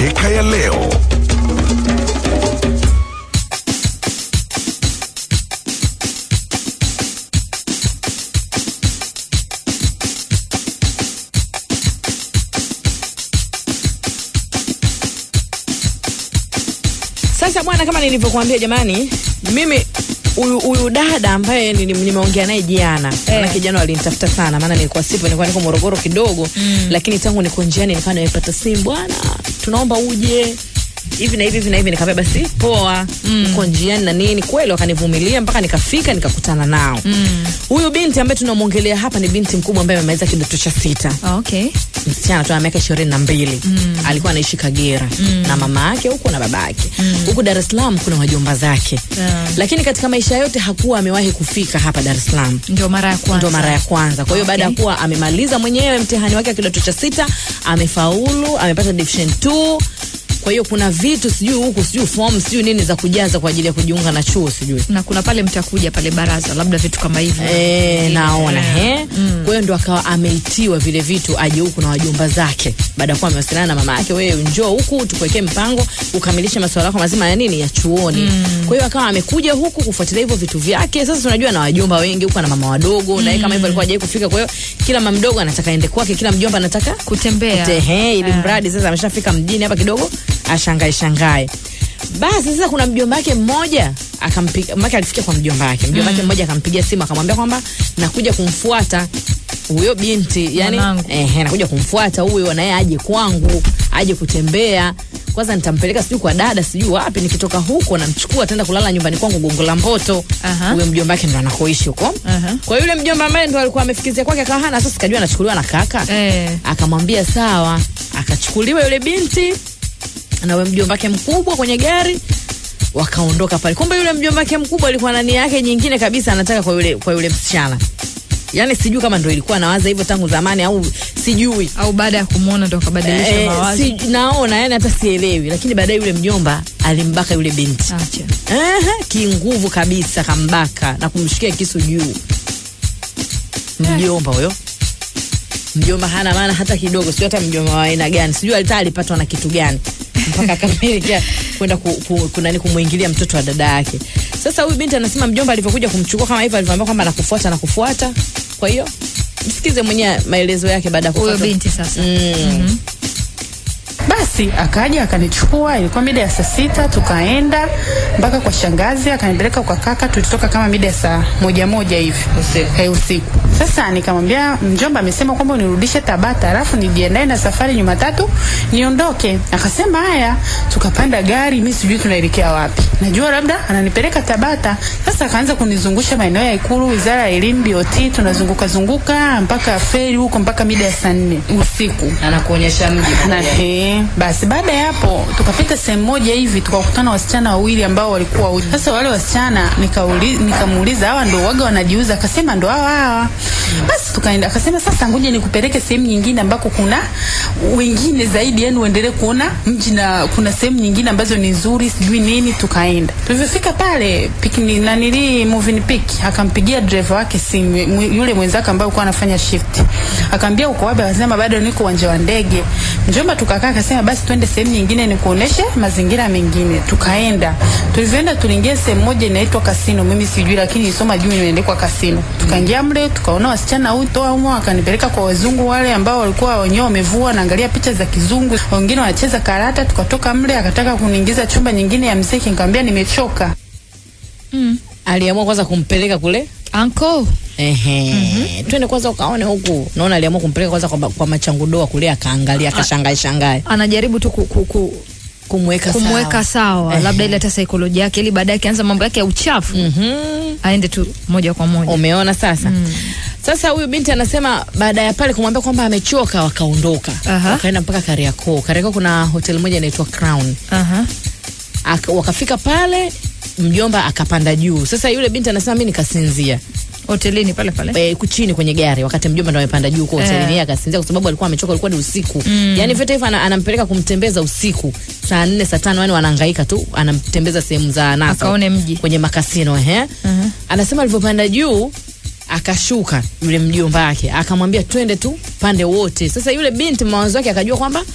Mikeka ya leo. Sasa bwana, kama nilivyokuambia jamani, mimi huyu huyu dada ambaye nili- nimeongea naye jana Eh. manake jana walinitafuta sana, maana nilikuwa sipo, nilikuwa niko Morogoro kidogo mm. lakini tangu niko njiani nikawa nimepata simu, bwana, tunaomba uje hivi na hivi hivi na hivi. Nikamwambia basi poa, uko njiani na nini. Kweli wakanivumilia mpaka nikafika nikakutana nao. Huyu binti ambaye tunamwongelea hapa ni binti mkubwa ambaye amemaliza kidato cha sita Ah, okay. msichana tu ana miaka ishirini na mbili alikuwa anaishi Kagera na mama yake huku na baba yake huku Dar es Salaam kuna wajomba zake Yeah. lakini katika maisha yote hakuwa amewahi kufika hapa Dar es Salaam Ndio mara ya kwanza. ndo mara ya kwanza. Kwa hiyo baada ya Okay. kuwa amemaliza mwenyewe mtihani wake wa kidato cha sita, amefaulu, amepata division 2. Kwa hiyo kuna vitu sijui huku sijui form sijui nini za kujaza kwa ajili ya kujiunga na chuo sijui na kuna pale mtakuja pale baraza labda vitu kama hivyo E, naona Eh. he. Kwa hiyo ndo akawa ameitiwa vile vitu aje huku na wajomba zake, baada ya kuwa amewasiliana na mama yake, wewe njoo huku tukuwekee mpango ukamilishe masuala yako mazima ya nini ya chuoni. Kwa hiyo akawa amekuja huku kufuatilia hivyo vitu vyake. Sasa tunajua na wajomba wengi huku na mama wadogo na yeye kama hivyo alikuwa hajawahi kufika, kwa hiyo kila mama mdogo anataka aende kwake, kila mjomba anataka kutembea Tehe, ili Ah. mradi sasa ameshafika mjini hapa kidogo ashangae shangae. Basi sasa kuna mjomba wake mmoja akampiga, maka alifikia kwa mjomba wake. Mjomba wake mmoja akampigia simu akamwambia kwamba nakuja kumfuata huyo binti, yani Mwanangu. ehe, nakuja kumfuata huyo na yeye aje kwangu, aje kutembea. Kwanza nitampeleka sijui kwa dada sijui wapi, nikitoka huko namchukua ataenda kulala nyumbani kwangu Gongo la Mboto. Aha. Huyo mjomba wake ndo anakoishi huko. Aha. Kwa yule mjomba ambaye ndo alikuwa amefikizia kwake akawa hana sasa, sikajua anachukuliwa na kaka Eh. akamwambia sawa, akachukuliwa yule binti na yule mjomba wake mkubwa kwenye gari wakaondoka pale. Kumbe yule mjomba wake mkubwa alikuwa na nia yake nyingine kabisa, anataka kwa yule kwa yule msichana. Yaani sijui kama ndo ilikuwa nawaza hivyo tangu zamani au sijui. au baada ya kumwona ndo akabadilisha Eh, mawazo si, naona yani hata sielewi, lakini baadaye yule mjomba alimbaka yule binti Acha. Aha, kinguvu kabisa, kambaka na kumshikia kisu juu. Mjomba huyo mjomba hana maana hata kidogo, sio hata mjomba wa aina gani, sijui hata alipatwa na kitu gani mpaka akamilika kwenda ku, ku, kunani kumwingilia mtoto wa dada yake. Sasa huyu binti anasema mjomba alivyokuja kumchukua kama hivyo, alivyoambia kwamba nakufuata nakufuata. Kwa hiyo msikize mwenyewe maelezo yake baada ya huyo kufuata binti sasa Mm. Basi akaja akanichukua, ilikuwa mida ya saa sita, tukaenda mpaka kwa shangazi, akanipeleka kwa kaka. Tulitoka kama mida ya saa moja moja hivi Usiku. Eh, usiku. Sasa nikamwambia mjomba amesema kwamba unirudishe Tabata, alafu nijiandae na safari Jumatatu niondoke. Akasema haya, tukapanda gari, mimi sijui tunaelekea wapi, najua labda ananipeleka Tabata. Sasa akaanza kunizungusha maeneo ya Ikulu, wizara ya elimu, BOT, tunazunguka zunguka mpaka feri huko mpaka mida ya saa nne usiku Anakuonyesha mji na he, basi baada ya hapo tukapita sehemu moja hivi tukakutana wasichana wawili ambao walikuwa uji. Sasa wale wasichana nikauli- nikamuuliza hawa ndo waga wanajiuza? Akasema ndo hawa hawa. Basi tukaenda, akasema sasa ngoja nikupeleke sehemu nyingine ambako kuna wengine zaidi, yani uendelee kuona mji na kuna sehemu nyingine ambazo ni nzuri, sijui nini. Tukaenda, tulivyofika pale pikini nanili moving pick, akampigia driver wake simu mwe- yule mwenzake ambaye alikuwa anafanya shift, akamwambia uko wapi? Akasema bado niko uwanja wa ndege. Mjomba tukakaa, akasema basi twende sehemu nyingine nikuoneshe mazingira mengine. Tukaenda, tulivyoenda tuliingia sehemu moja inaitwa kasino, mimi sijui, lakini isoma juu imeandikwa kasino. Tukaingia mle, tukaona wasichana huto humo, akanipeleka kwa wazungu wale ambao walikuwa wenyewe wamevua, naangalia picha za kizungu, wengine wanacheza karata. Tukatoka mle, akataka kuniingiza chumba nyingine ya mziki, nikamwambia nimechoka. aliamua kwanza kumpeleka kule anko Ehe. Twende kwanza ukaone huku. Naona aliamua kumpeleka kwanza kwa, kwa machangudoa kule akaangalia akashangae shangae anajaribu tu ku, ku, ku, kumweka kumweka sawa, Ehe. labda ile hata saikolojia yake ili baadaye akianza mambo yake ya uchafu Mhm. aende tu moja kwa moja Umeona sasa? Sasa huyu binti anasema baada ya pale kumwambia kwamba amechoka wakaondoka. Aha. Wakaenda mpaka Kariakoo. Kariakoo kuna hoteli moja inaitwa Crown. Aha. Aka, wakafika pale mjomba akapanda juu. Sasa yule binti anasema mimi nikasinzia. hotelini pale pale e, chini kwenye gari wakati mjomba ndo amepanda juu kwa hotelini Eh. yeye akasinzia kwa sababu alikuwa amechoka, alikuwa ni usiku mm. Yani vyote hivyo ana- anampeleka kumtembeza usiku saa nne saa tano, yani wanahangaika tu, anamtembeza sehemu za anasa Akaone mji. kwenye makasino ehe. Anasema alivyopanda juu akashuka yule mjomba wake akamwambia twende tu pande wote. Sasa yule binti mawazo yake akajua kwamba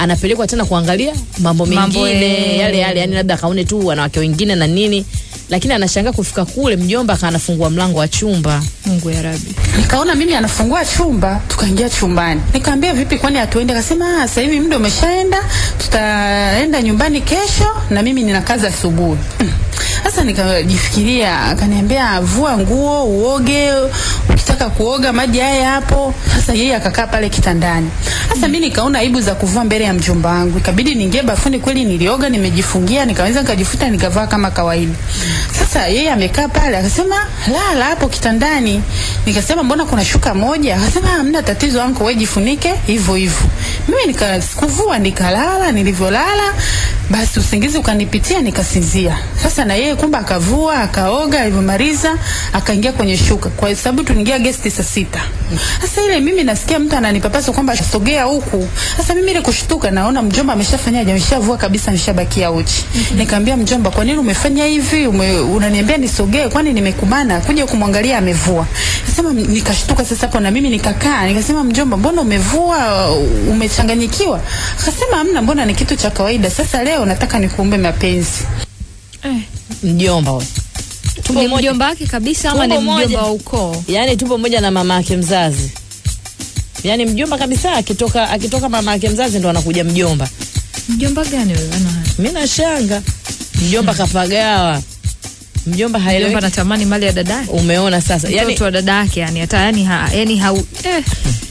anapelekwa tena kuangalia mambo Mambo, mengine eh. yale yale, yani labda akaone tu wanawake wengine na nini, lakini anashangaa kufika kule, mjomba akanafungua mlango wa chumba. Mungu ya Rabbi. Nikaona mimi anafungua chumba, tukaingia chumbani. Nikamwambia vipi, kwani hatuende? Akasema "Ah, sasa hivi muda umeshaenda, tutaenda nyumbani kesho, na mimi nina kazi asubuhi. Mm. Sasa nikajifikiria, akaniambia vua nguo uoge, ukitaka kuoga maji haya hapo. Sasa yeye akakaa pale kitandani. Sasa mimi nikaona aibu za kuvua mbele ya mjomba wangu, ikabidi niingie bafuni. Kweli nilioga, nimejifungia, nikaweza nikajifuta, nikavaa kama kawaida. Sasa yeye amekaa pale, akasema lala hapo kitandani. Nikasema mbona kuna shuka moja? Akasema hamna tatizo anko, wewe jifunike hivyo hivyo. Mimi nikakuvua nikalala, nilivyolala basi usingizi ukanipitia nikasinzia. Sasa na yeye kumbe akavua akaoga, alivyomaliza akaingia kwenye shuka, kwa sababu tuliingia gesti saa sita. Sasa ile mimi nasikia mtu ananipapasa kwamba sogea huku. Sasa mimi ile kushtuka, naona mjomba ameshafanyaje, ameshavua kabisa, ameshabakia uchi. Nikamwambia mjomba, kwa nini umefanya hivi? Ume, unaniambia nisogee, kwani nimekubana? Kuja kumwangalia amevua. Nasema nikashtuka sasa hapo na mimi nikakaa, nikasema mjomba, mbona umevua? Umechanganyikiwa? Akasema hamna, mbona ni kitu cha kawaida. Sasa leo nataka nikuombe mapenzi. Eh, Mjomba huyo tupo ni moja, mjomba wake kabisa ama ni Tumbo moja. mjomba wa ukoo? yani tupo moja na mama yake mzazi, yani mjomba kabisa. Akitoka akitoka mama yake mzazi ndo anakuja mjomba. Mjomba gani wewe? Ana haya. Mimi nashanga mjomba kapagawa, mjomba haelewi. Mjomba anatamani mali ya dada yake. Umeona sasa, yani Mtoto wa dada yake yani hata yani ha, yani hau eh.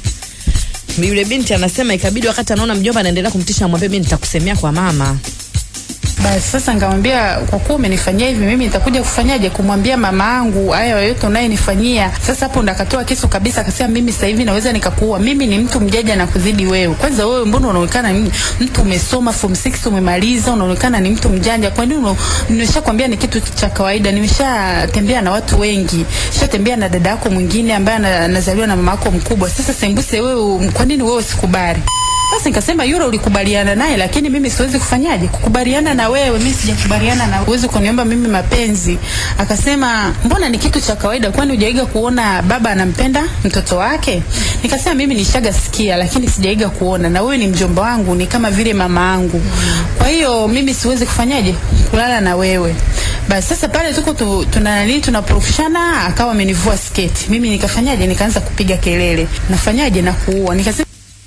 yule binti anasema ikabidi wakati anaona mjomba anaendelea kumtisha, amwambie mimi nitakusemea kwa mama. Basi sasa nikamwambia kwa kuwa umenifanyia hivi, mimi nitakuja kufanyaje? Kumwambia mama yangu haya yote unayenifanyia. Sasa hapo ndo akatoa kisu kabisa, akasema mimi sasa hivi naweza nikakuua. Mimi ni mtu mjaja na kuzidi wewe. Kwanza wewe mbona unaonekana ni mtu umesoma form 6 umemaliza, unaonekana ni mtu mjanja. Kwa nini una- nimeshakwambia ni kitu cha kawaida. Nimeshatembea na watu wengi, nishatembea na dada yako mwingine ambaye ana- anazaliwa na mama yako mkubwa. Sasa sembuse wewe, kwa nini wewe usikubali? Basi nikasema yule ulikubaliana naye, lakini mimi siwezi kufanyaje kukubaliana na wewe. Mimi sijakubaliana na uwezi kuniomba mimi mapenzi. Akasema mbona ni kitu cha kawaida, kwani hujaiga kuona baba anampenda mtoto wake? Nikasema mimi nishaga sikia, lakini sijaiga kuona, na wewe ni mjomba wangu, ni kama vile mama yangu. Kwa hiyo mimi siwezi kufanyaje kulala na wewe. Basi sasa pale tuko tu, tuna nani tunaporushana, akawa amenivua sketi. Mimi nikafanyaje? Nikaanza kupiga kelele, nafanyaje na kuua. Nikasema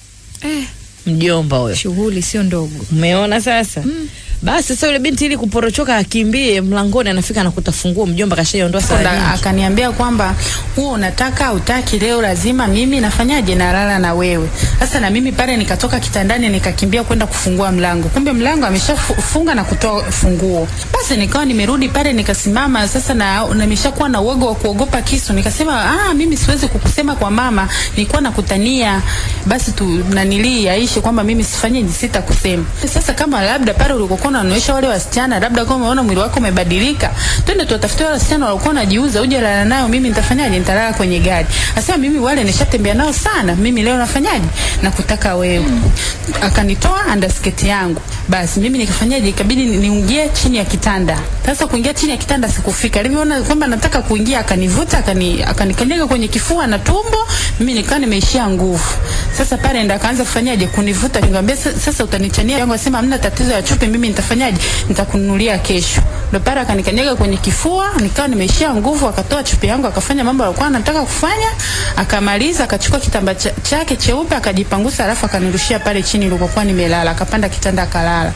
Eh, Mjomba huyo, shughuli sio ndogo. umeona sasa. Basi sasa yule binti ili kuporochoka akimbie mlangoni, anafika anakuta funguo, mjomba kashaiondoa saa Ndo nyingi. akaniambia kwamba huo unataka utaki, leo lazima mimi nafanyaje, nalala na wewe. Sasa na mimi pale nikatoka kitandani nikakimbia kwenda kufungua mlango, kumbe mlango ameshafunga na kutoa funguo. Basi nikawa nimerudi pale nikasimama sasa, na na nimeshakuwa na uoga wa kuogopa kisu. Nikasema ah, mimi siwezi kukusema kwa mama, nilikuwa nakutania. Basi tu nanilii aishi kwamba mimi sifanyeje, sitakusema. Sasa kama labda pale ulikokuwa unaonyesha wale wasichana, labda kama umeona mwili wako umebadilika, twende tuwatafute wale wasichana walikuwa wanajiuza, uje lala nao. Mimi nitafanyaje? Nitalala kwenye gari. Asema mimi wale nishatembea nao sana, mimi leo nafanyaje? Nakutaka wewe. Akanitoa underskirt yangu, basi mimi nikafanyaje? Ikabidi ni- niingie chini ya kitanda. Sasa kuingia chini ya kitanda sikufika, alivyoona kwamba nataka kuingia, akanivuta akani akanikanyaga kwenye kifua na tumbo, mimi nikawa nimeishia nguvu. Sasa pale ndo akaanza kufanyaje? Kunivuta, nikamwambia "Sa- sasa utanichania yangu, asema hamna tatizo ya chupi, mimi nitafanyaje? Nitakununulia kesho. Ndo pale akanikanyaga kwenye kifua, nikawa nimeishia nguvu, akatoa chupi yangu, akafanya mambo alikuwa anataka kufanya, akamaliza, akachukua kitambaa cha- chake cheupe akajipangusa, alafu akanirushia pale chini nilikokuwa nimelala, akapanda kitanda akalala.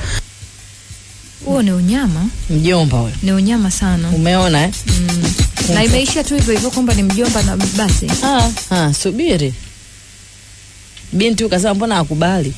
Huo ni unyama, Mjomba huyo, ni unyama sana. umeona eh? Na imeisha tu hivyo hivyo kwamba ni mjomba na basi. Ah, ah, subiri. Binti huyu kasema mbona akubali?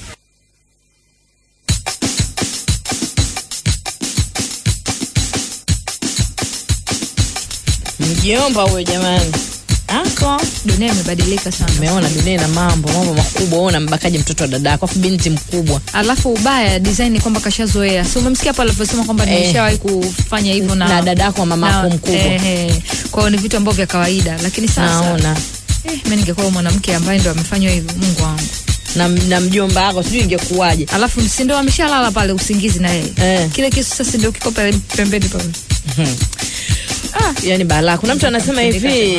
Mjomba huyo jamani. Ako. Dunia imebadilika sana. Umeona dunia ina mambo, mambo makubwa. Wewe unambakaje mtoto wa dadako? Afu binti mkubwa. Alafu ubaya design ni kwamba kashazoea. Si umemsikia pale alivyosema kwamba Eh. nimeshawahi kufanya hivyo na Na dadako wa mamako na- mkubwa. Eh, eh. Kwa hiyo ni vitu ambavyo vya kawaida, lakini sasa Naona. eh, mimi ningekuwa mwanamke ambaye ndo amefanywa hivyo, Mungu wangu. Na, na mjomba wako sijui ingekuwaje. Alafu si ndo ameshalala pale usingizi na yeye. Eh. Kile kisu sasa ndio kiko pale pembeni pale. yani balaa. Kuna mtu anasema Kufundika hivi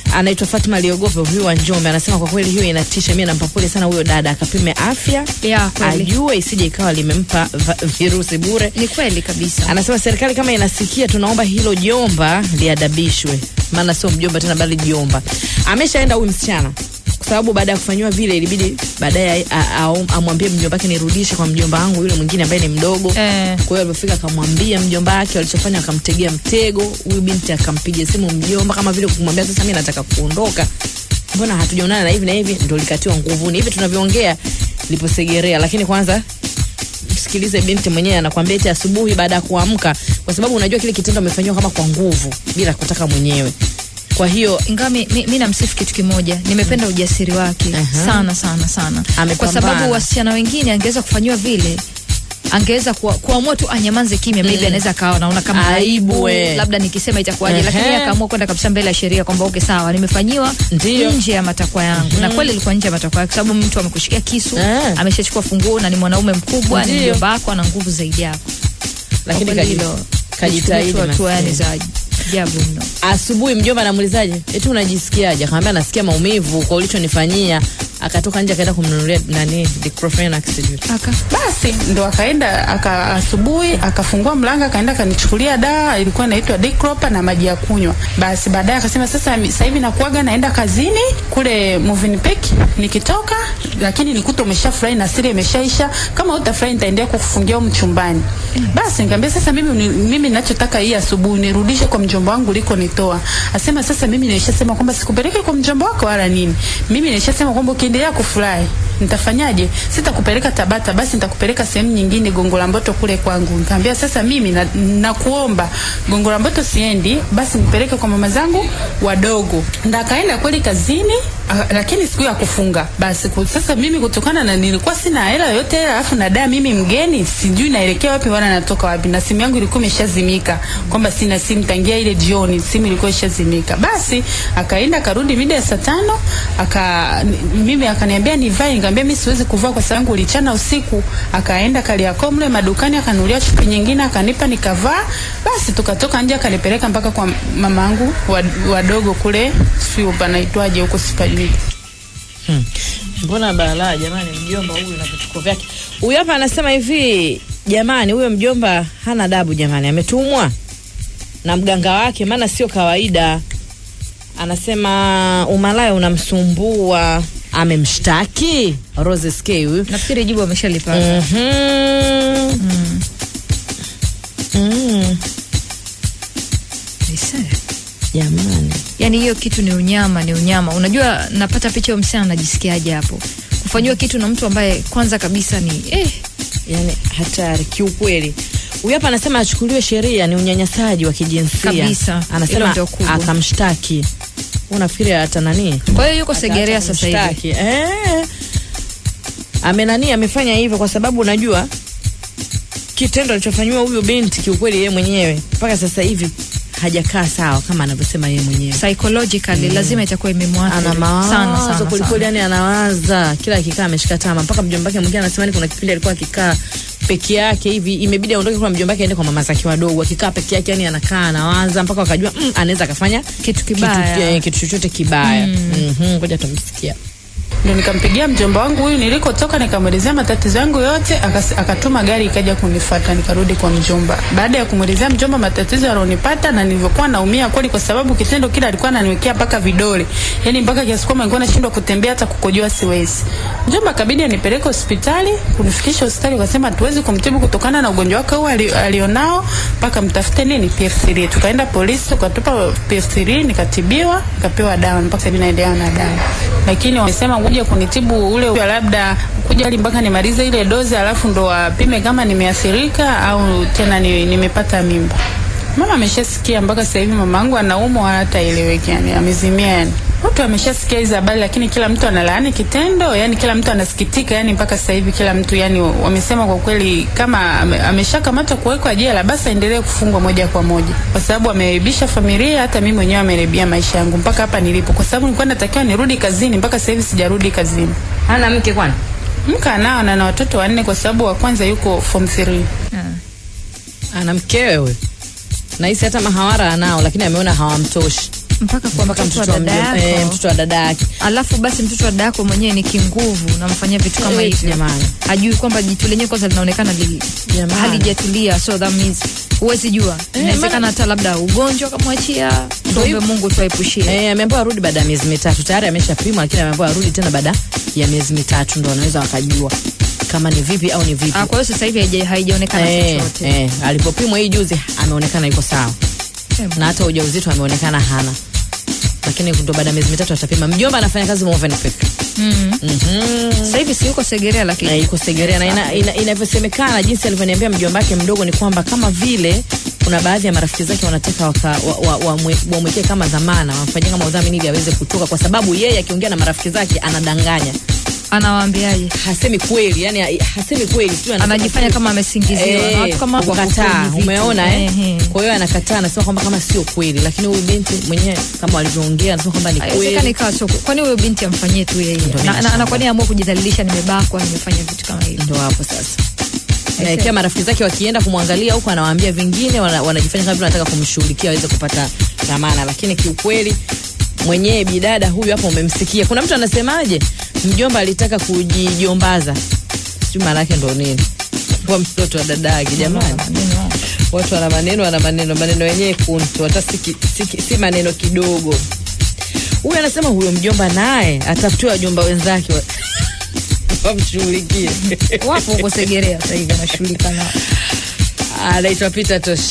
anaitwa Fatma Liogope huyu wa Njombe anasema kwa kweli hiyo inatisha. Mimi nampa pole sana huyo dada, akapime afya Ya, kweli. ajue isije ikawa limempa va- virusi bure. Ni kweli kabisa. Anasema serikali kama inasikia, tunaomba hilo jomba liadabishwe, maana sio mjomba tena, bali jomba. Ameshaenda huyu msichana kwa sababu baada ya kufanyiwa vile ilibidi baadaye a- a- amwambie mjomba wake nirudishe kwa mjomba wangu yule mwingine ambaye ni mdogo. Eh. Kwa hiyo alipofika akamwambia mjomba wake, walichofanya akamtegea mtego. Huyu binti akampiga simu mjomba kama vile kumwambia sasa, mimi nataka kuondoka, mbona hatujaonana na hivi na hivi, ndio likatiwa nguvuni. Hivi tunavyoongea liposegerea, lakini kwanza msikilize binti mwenyewe anakwambia eti asubuhi baada ya kuamka, kwa sababu unajua kile kitendo amefanyiwa kama kwa nguvu bila kutaka mwenyewe. Kwa hiyo ingawa mi, mi, mi namsifu kitu kimoja, nimependa ujasiri wake Aha. sana sana sana, Amepambana. kwa sababu wasichana wengine angeweza kufanyiwa vile angeweza kuwa- kuamua tu anyamaze kimya, maybe anaweza akawa naona kama Aibu, aibu, we. labda nikisema itakuwaje, Ehe. lakini yeye akaamua kwenda kabisa mbele ya sheria kwamba okay, sawa, nimefanyiwa Ndiyo. nje ya matakwa yangu, na kweli ilikuwa nje ya matakwa yake, kwa sababu mtu amekushikia kisu, Eh. ameshachukua funguo na ni mwanaume mkubwa, ni Ndiyo. mjomba wako, ana nguvu zaidi yako. lakini Kwa kweli kaji- hilo kajitahidi kuchukua hatua yani maskini. za ajabu mno. Asubuhi mjomba anamuulizaje, eti unajisikiaje? Akamwambia nasikia maumivu kwa ulichonifanyia. Akatoka nje akaenda kumnunulia nani diclofenac sijui. Aka Basi ndo akaenda aka asubuhi akafungua mlango akaenda akanichukulia dawa ilikuwa inaitwa Diclofenac na maji ya kunywa. Basi baadaye akasema sasa mi- sasa hivi nakuaga naenda kazini kule Movenpick nikitoka lakini nikuta umeshafurahi na siri imeshaisha kama utafurahi nitaendelea kukufungia huko chumbani. Basi nikamwambia sasa mimi uni- mimi ninachotaka hii asubuhi nirudishe kwa mjomba wangu uliko nitoa. Asema sasa mimi nilishasema kwamba sikupeleke kwa mjomba wako wala nini. Mimi nilishasema kwamba ukiendelea kufurahi nitafanyaje? Sitakupeleka Tabata, basi nitakupeleka sehemu nyingine Gongo la Mboto kule kwangu. Nikamwambia sasa mimi na, nakuomba Gongo la Mboto siendi, basi nipeleke kwa mama zangu wadogo. Ndio akaenda kweli kazini a, lakini siku ya kufunga. Basi ku, sasa mimi kutokana na nilikuwa sina hela yote alafu na daa mimi mgeni sijui naelekea wapi wala natoka wapi na simu yangu ilikuwa imeshazimika kwamba sina simu tangia ile jioni simu ilikuwa ishazimika. Basi akaenda akarudi mida ya saa tano aka n- mimi akaniambia nivae, nikamwambia mimi siwezi kuvaa kwa sababu ulichana usiku. Akaenda Kariakoo mle madukani akanunulia chupi nyingine akanipa nikavaa. Basi tukatoka nje akanipeleka mpaka kwa mama yangu wad- wadogo kule, sio panaitwaje huko sipajui. Hmm. Mbona balaa jamani, mjomba huyu na vituko vyake. Huyu hapa anasema hivi, jamani, huyo mjomba hana adabu jamani, ametumwa na mganga wake, maana sio kawaida. Anasema umalaya unamsumbua, amemshtaki Rose SK huyu. nafikiri jibu ameshalipata. Mhm. Mm. Aise. Jamani, yani hiyo kitu ni unyama, ni unyama. Unajua, napata picha ya msichana anajisikiaje hapo kufanyiwa kitu na mtu ambaye kwanza kabisa ni eh, yani hatari kiukweli. Huyu hapa anasema achukuliwe sheria, ni unyanyasaji wa kijinsia Kabisa. Hilo Anasema ndio kubwa. akamshtaki. Unafikiri hata nani? kwa hiyo yuko Segerea Hata sasa hivi. kumshtaki. Eh. Amenani amefanya hivyo kwa sababu unajua kitendo alichofanyiwa huyu binti kiukweli yeye mwenyewe mpaka sasa hivi hajakaa sawa kama anavyosema yeye mwenyewe. Psychologically lazima itakuwa imemwathiri ana mawazo sana sana, kwelikweli, sana. yani anawaza kila akikaa ameshika tama. Mpaka mjomba wake mwingine anasema ni kuna kipindi alikuwa akikaa peke yake hivi, imebidi aondoke kwa mjomba wake aende kwa mama zake wadogo. Akikaa peke yake, yani anakaa anawaza mpaka wakajua mm, anaweza akafanya Kitu kibaya. kitu, eh, kitu chochote kibaya. Mhm, ngoja tumsikia. Ndio nikampigia mjomba wangu huyu nilikotoka, nikamwelezea matatizo yangu yote, akas- akatuma gari ikaja kunifuata, nikarudi kwa mjomba. Baada ya kumwelezea mjomba matatizo yalionipata na nilivyokuwa naumia kweli, kwa sababu kitendo kile alikuwa ananiwekea mpaka vidole, yani mpaka kiasi kwamba nilikuwa nashindwa kutembea, hata kukojoa siwezi. Mjomba akabidi anipeleke hospitali, kunifikisha hospitali, wakasema hatuwezi kumtibu kutokana na ugonjwa wake huu ali- alionao, mpaka mtafute nini PF3. Tukaenda polisi, tukatupa PF3, nikatibiwa, nikapewa dawa, mpaka sasa hivi naendelea na dawa, lakini wamesema kuja kunitibu ule ule labda kuja hadi mpaka nimalize ile dozi, alafu ndo wapime kama nimeathirika au tena ni, nimepata mimba. Mama ameshasikia mpaka sasa hivi mama yangu anaumwa wala hata eleweki, yani amezimia yani. Watu wameshasikia hizo habari, lakini kila mtu analaani kitendo, yani kila mtu anasikitika, yani mpaka sasa hivi kila mtu yani wamesema kwa kweli, kama ame- ameshakamatwa kuwekwa jela, basi aendelee kufungwa moja kwa moja, kwa sababu ameharibisha familia, hata mimi mwenyewe ameharibia maisha yangu mpaka hapa nilipo, kwa sababu nilikuwa natakiwa nirudi kazini, mpaka sasa hivi sijarudi kazini. Hana mke kwani? Mke anao na na watoto wanne, kwa sababu wa kwanza yuko form 3. Ah. Ana mkewe huyo. Nahisi hata mahawara anao, lakini ameona hawamtoshi. mpaka kwa mpaka mtoto wa mtoto wa dada mjomba- yako eh, mtoto wa dada yake alafu basi mtoto wa dada yako mwenyewe ni kinguvu unamfanyia vitu kama Eh, hivyo jamani. hajui kwamba jitu lenyewe kwanza linaonekana li, Jamani. halijatulia so that means huwezi jua Eh, inawezekana maana- hata labda ugonjwa kamwachia tuombe hivyo. mungu tuaepushie Eh, ameambiwa arudi baada ya miezi mitatu tayari ameshapimwa lakini ameambiwa arudi tena baada ya miezi mitatu ndo wanaweza wakajua kama ni vipi au ni vipi Ah, kwa hiyo sasa hivi haija- haijaonekana eh, chochote eh, alipopimwa hii juzi ameonekana yuko sawa Eh, na hata ujauzito ameonekana hana lakini ndo baada ya miezi mitatu atapima mjomba anafanya kazi Movenpick mm. Mhm. sasa hivi si yuko segerea na lakini iko Segerea na ina- ina- inavyosemekana jinsi alivyoniambia mjomba wake mdogo ni kwamba kama vile kuna baadhi ya marafiki zake wanataka wamwekee wa, wa, wa, mwe- wamwekee kama dhamana wamfanyie kama udhamini ili aweze kutoka kwa sababu yeye akiongea na marafiki zake anadanganya anawaambiaje hasemi kweli yani ha- hasemi kweli sijui anasema anajifanya kweli. kama amesingiziwa na watu kama wako kukataa kwenye vitu. umeona eh? Eh, eh. kwa hiyo anakataa anasema kwamba kama sio kweli lakini huyu binti mwenyewe kama walivyoongea anasema kwamba ni haiwezekani kweli ikawa sio kwani huyo binti amfanyie tu yeye Ndio na, na, nimeshangaa. na kwani amua kujidhalilisha nimebakwa nimefanya vitu kama hivyo ndo hapo sasa Na ikiwa marafiki zake wakienda kumwangalia huko anawaambia vingine wana, wanajifanya kama vile wanataka kumshughulikia aweze kupata dhamana lakini kiukweli mwenyewe bidada huyu hapo umemsikia kuna mtu anasemaje mjomba alitaka kujijombaza sijui maana yake ndo nini kwa mtoto wa dada yake jamani watu wana maneno wana maneno maneno yenyewe kuntu hata si, ki- si, ki- si maneno kidogo huyu anasema huyo mjomba naye atafutiwa wajomba wenzake wa- wamshughulikie wapo huko segerea sasa hivi anashughulika nao anaitwa Peter Tosh.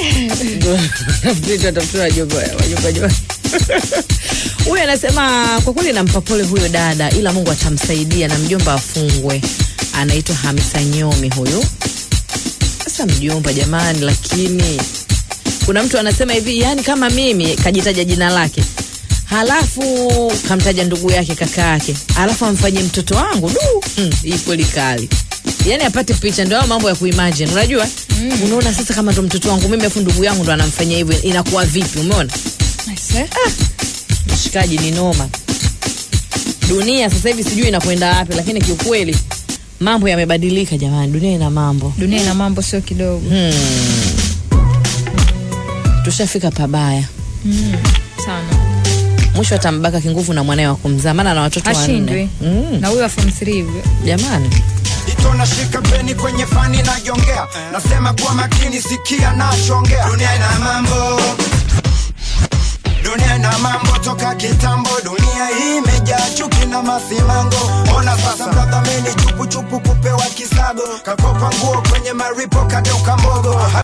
Peter atafutiwa wajomba wajomba wajomba. Huyu anasema kwa kweli nampa pole huyo dada, ila Mungu atamsaidia na mjomba afungwe. Anaitwa Hamisa Nyomi huyu. Sasa mjomba jamani, lakini kuna mtu anasema hivi, yani kama mimi kajitaja jina lake halafu kamtaja ndugu yake kaka yake halafu amfanyie mtoto wangu du hmm, hii kweli kali yani apate picha ndio hayo mambo ya kuimagine unajua mm. unaona sasa kama ndo mtoto wangu mimi afu ndugu yangu ndo anamfanyia hivyo inakuwa vipi umeona Aise. mshikaji ni noma dunia sasa hivi sijui inakwenda wapi lakini kiukweli mambo yamebadilika jamani dunia ina mambo dunia ina mambo sio kidogo hmm. tushafika pabaya mm. sana mwisho atambaka kinguvu na mwanae wa kumzaa maana na watoto ashindwe wanne mm. na huyo wa form 3 hivyo jamani ito nashika peni kwenye fani najongea nasema kuwa makini sikia nachongea dunia ina mambo dunia ina mambo toka kitambo dunia hii imejaa chuki na masimango ona sasa mradhamini chupuchupu kupewa kisago kakopa nguo kwenye maripo kageuka mbogo